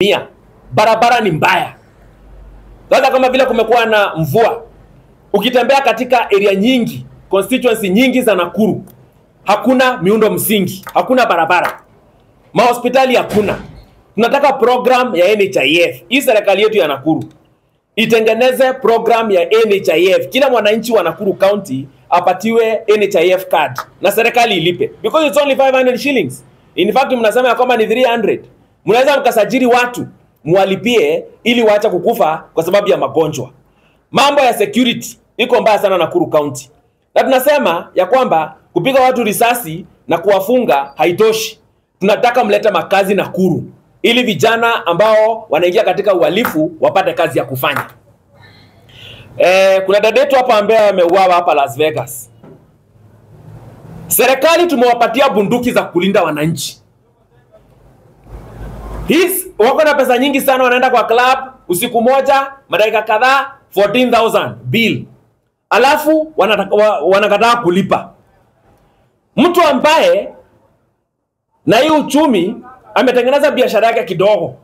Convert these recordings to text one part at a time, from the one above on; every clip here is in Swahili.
mia barabara ni mbaya. Sasa kama vile kumekuwa na mvua, ukitembea katika area nyingi, constituency nyingi za Nakuru, hakuna miundo msingi, hakuna barabara, mahospitali hakuna. Tunataka program ya NHIF. Hii serikali yetu ya Nakuru itengeneze program ya NHIF. Kila mwananchi wa Nakuru County apatiwe NHIF card na serikali ilipe because it's only 500 shillings. In fact mnasema ya kwamba ni 300. Mnaweza mkasajili watu mwalipie ili waache kukufa kwa sababu ya magonjwa. Mambo ya security iko mbaya sana Nakuru County, na tunasema ya kwamba kupiga watu risasi na kuwafunga haitoshi. Tunataka mlete makazi Nakuru ili vijana ambao wanaingia katika uhalifu wapate kazi ya kufanya. E, kuna dada yetu hapa ambaye ameuawa hapa Las Vegas. Serikali tumewapatia bunduki za kulinda wananchi. His, wako na pesa nyingi sana, wanaenda kwa club usiku moja, madakika kadhaa 14000 bill, alafu wanataka- wa- wanakataa kulipa. Mtu ambaye na hii uchumi ametengeneza biashara yake kidogo,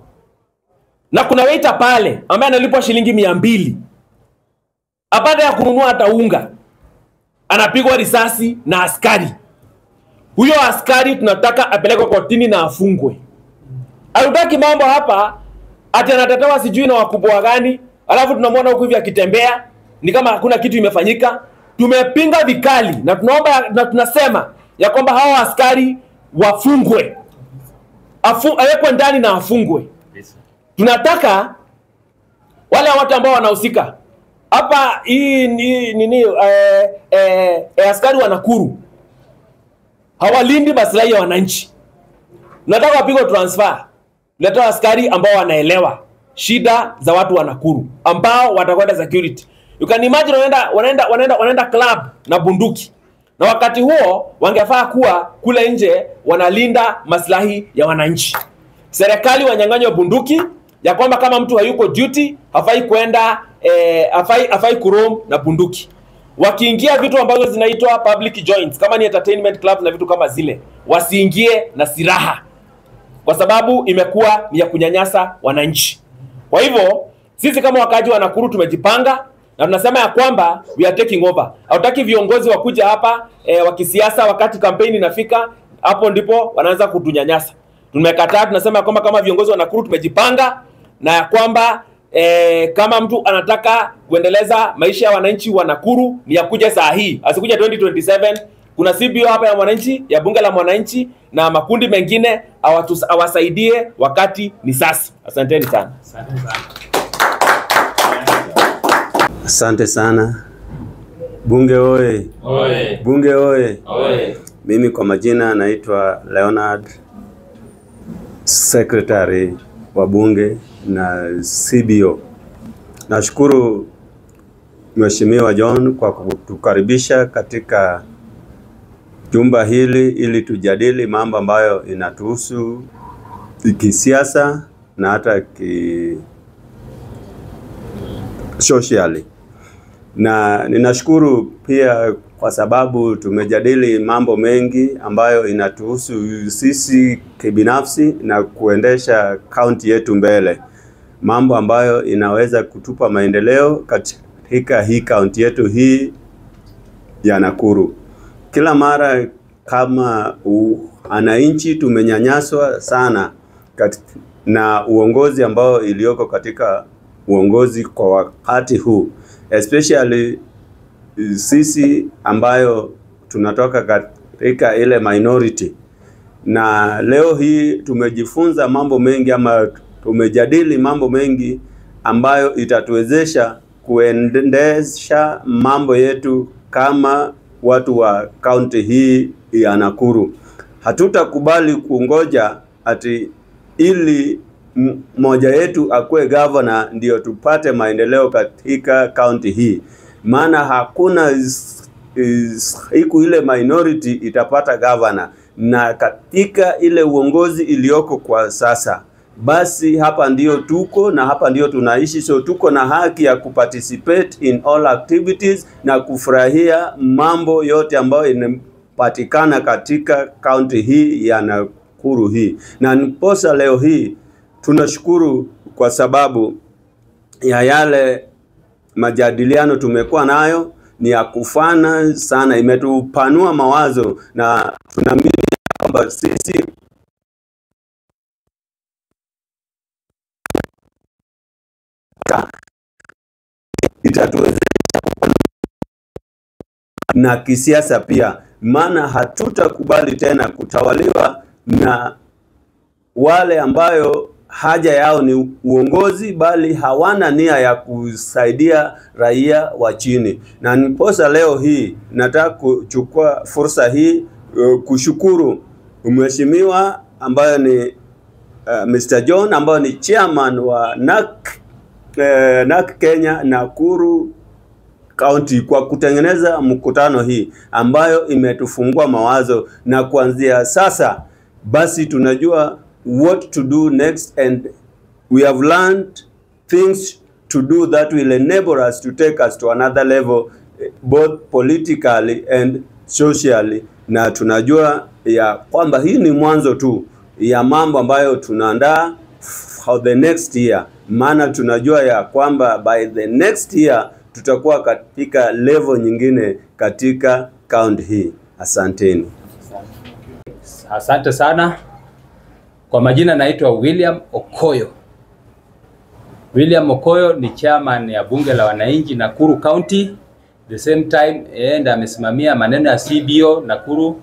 na kuna waiter pale ambaye analipwa shilingi mia mbili apate ya kununua hata unga, anapigwa risasi na askari. Huyo askari tunataka apelekwe kotini na afungwe. Hatutaki mambo hapa ati anatetewa sijui na wakubwa gani, alafu tunamwona huku hivi akitembea ni kama hakuna kitu imefanyika. Tumepinga vikali na tunaomba na tunasema ya kwamba hawa askari wafungwe, Afu- awekwe ndani na afungwe. Tunataka wale watu ambao wanahusika hapa hii ni nini eh, eh, eh, askari wa Nakuru hawalindi maslahi ya wananchi. Tunataka wapigwe transfer, tuletewe askari ambao wanaelewa shida za watu wa Nakuru ambao watakwenda security. You can imagine wanaenda wanaenda wanaenda wanaenda club na bunduki, na wakati huo wangefaa kuwa kule nje wanalinda maslahi ya wananchi. Serikali wanyang'anywe bunduki ya kwamba kama mtu hayuko duty hafai kwenda eh, hafai hafai kuroam na bunduki. Wakiingia vitu ambazo zinaitwa public joints kama ni entertainment clubs na vitu kama zile, wasiingie na silaha kwa sababu imekuwa ni ya kunyanyasa wananchi. Kwa hivyo sisi kama wakaaji wa Nakuru tumejipanga na tunasema ya kwamba we are taking over. Hatutaki viongozi wakuja hapa e, wa kisiasa wakati kampeni inafika, hapo ndipo wanaanza kutunyanyasa. Tumekataa, tunasema ya kwamba kama viongozi wa Nakuru tumejipanga na ya kwamba e, kama mtu anataka kuendeleza maisha ya wananchi wa Nakuru ni yakuja saa hii, asikuja 2027 kuna CBO hapa ya mwananchi ya bunge la mwananchi na makundi mengine awatus- awasaidie wakati ni sasa. Asanteni sana. Asante sana. Bunge oye! Oye. Bunge oye! Oye. Mimi kwa majina naitwa Leonard, secretary wa bunge na CBO. Nashukuru Mheshimiwa John kwa kutukaribisha katika jumba hili ili tujadili mambo ambayo inatuhusu kisiasa na hata ki socially na ninashukuru pia kwa sababu tumejadili mambo mengi ambayo inatuhusu sisi kibinafsi na kuendesha kaunti yetu mbele, mambo ambayo inaweza kutupa maendeleo katika hii kaunti yetu hii ya Nakuru. Kila mara kama wananchi tumenyanyaswa sana kat, na uongozi ambao iliyoko katika uongozi kwa wakati huu especially sisi ambayo tunatoka katika ile minority, na leo hii tumejifunza mambo mengi ama tumejadili mambo mengi ambayo itatuwezesha kuendesha mambo yetu kama watu wa kaunti hii ya Nakuru. Hatutakubali kungoja ati ili mmoja yetu akuwe gavana ndio tupate maendeleo katika kaunti hii, maana hakuna siku ile minority itapata gavana, na katika ile uongozi iliyoko kwa sasa, basi hapa ndio tuko na hapa ndio tunaishi, so tuko na haki ya kuparticipate in all activities na kufurahia mambo yote ambayo inapatikana katika kaunti hii ya Nakuru hii, na niposa leo hii tunashukuru kwa sababu ya yale majadiliano tumekuwa nayo ni ya kufana sana, imetupanua mawazo na tunaamini kwamba sisi itatuwezesha na kisiasa pia, maana hatutakubali tena kutawaliwa na wale ambayo haja yao ni uongozi, bali hawana nia ya kusaidia raia wa chini. Na niposa leo hii nataka kuchukua fursa hii uh, kushukuru mheshimiwa ambayo ni uh, Mr. John ambayo ni chairman wa NAC, uh, NAC Kenya Nakuru County kwa kutengeneza mkutano hii ambayo imetufungua mawazo, na kuanzia sasa basi tunajua what to do next and we have learned things to do that will enable us to take us to another level eh, both politically and socially, na tunajua ya kwamba hii ni mwanzo tu ya mambo ambayo tunaandaa for the next year, maana tunajua ya kwamba by the next year tutakuwa katika level nyingine katika kaunti hii. Asanteni. Asante sana. Kwa majina naitwa William Okoyo. William Okoyo ni chairman ya bunge la wananchi Nakuru County. The same time yeye ndiye amesimamia maneno ya CBO Nakuru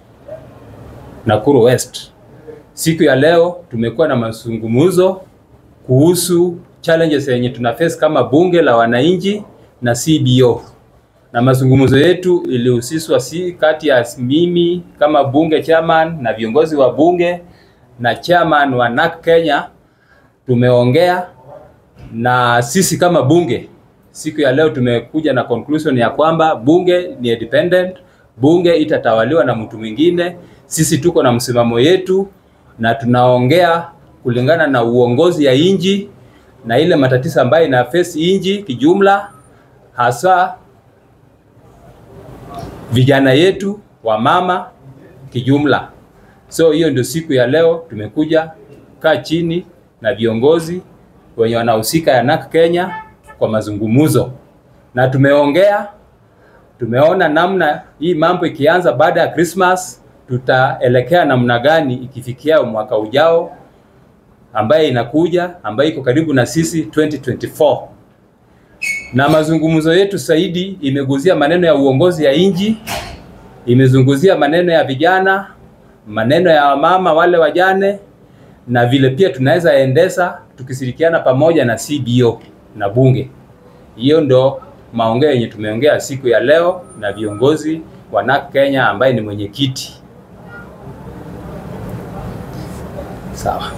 Nakuru West. Siku ya leo tumekuwa na mazungumzo kuhusu challenges yenye tuna face kama bunge la wananchi na CBO. Na mazungumzo yetu ilihusishwa si kati ya mimi kama bunge chairman na viongozi wa bunge na chairman wa NAC Kenya tumeongea na sisi kama bunge. Siku ya leo tumekuja na conclusion ya kwamba bunge ni independent, bunge itatawaliwa na mtu mwingine. Sisi tuko na msimamo yetu na tunaongea kulingana na uongozi ya inji na ile matatizo ambayo ina face inji kijumla, hasa vijana yetu wa mama kijumla. So hiyo ndio siku ya leo tumekuja kaa chini na viongozi wenye wanahusika ya NAC Kenya kwa mazungumzo, na tumeongea, tumeona namna hii mambo ikianza baada ya Christmas tutaelekea namna gani ikifikia mwaka ujao ambaye inakuja ambaye iko karibu na sisi 2024 na mazungumzo yetu zaidi imeguzia maneno ya uongozi ya inji, imezunguzia maneno ya vijana, maneno ya mama wale wajane, na vile pia tunaweza endesa tukishirikiana pamoja na CBO na bunge. Hiyo ndo maongeo yenye tumeongea siku ya leo na viongozi wa NAC Kenya ambaye ni mwenyekiti. Sawa.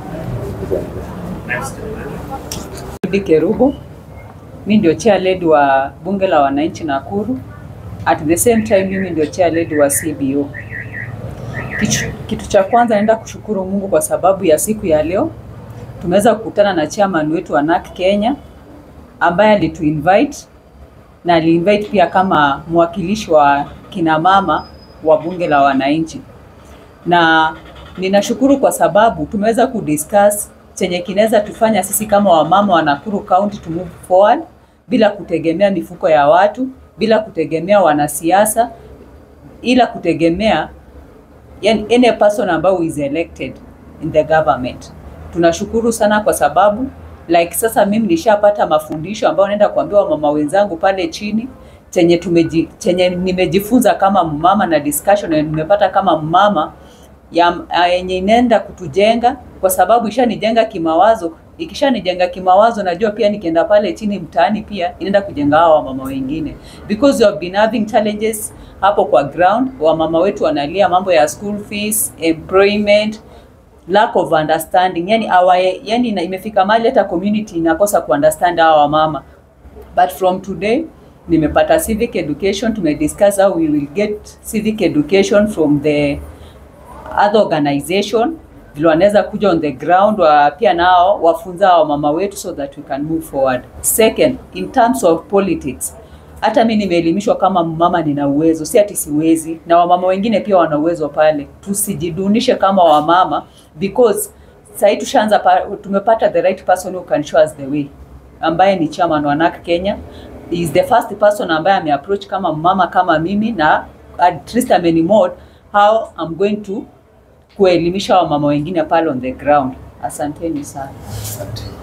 Judy Kerubo. Mi ndio chair lady wa bunge la wananchi Nakuru. At the same time mimi ndio chair lady wa CBO. Kitu, kitu cha kwanza naenda kushukuru Mungu kwa sababu ya siku ya leo tumeweza kukutana na chairman wetu wa NAC Kenya ambaye alituinvite na aliinvite pia kama mwakilishi wa kina mama wa bunge la wananchi, na ninashukuru kwa sababu tumeweza kudiscuss chenye kinaweza tufanya sisi kama wamama wa Nakuru County to move forward bila kutegemea mifuko ya watu, bila kutegemea wanasiasa, ila kutegemea yani any person ambao is elected in the government. Tunashukuru sana kwa sababu like sasa mimi nishapata mafundisho ambayo naenda kuambiwa mama wenzangu pale chini chenye tumeji, chenye nimejifunza kama mama na discussion na nimepata kama mama ya yenye inaenda kutujenga kwa sababu ishanijenga kimawazo. Ikishanijenga kimawazo, najua pia nikienda pale chini mtaani pia inaenda kujenga hao wamama wengine, because you have been having challenges hapo kwa ground. Wamama wetu wanalia mambo ya school fees, employment, lack of understanding, yani awa, yani ina- imefika mahali hata community inakosa kuunderstand hawa wamama, but from today nimepata civic education, tumediscuss how we will get civic education from the other organization vile wanaweza kuja on the ground wa pia nao wafunza hao mama wetu so that we can move forward. Second, in terms of politics, hata mi nimeelimishwa kama mama nina uwezo, si ati siwezi, na wamama wengine pia wana uwezo pale. Tusijidunishe kama wamama because sahii tushaanza pa, tumepata the right person who can show us the way ambaye ni chairman wa NARC Kenya He is the first person ambaye ameapproach kama mama kama mimi na at least amenimold how I'm going to kuelimisha wamama wengine pale on the ground asanteni sana Asante.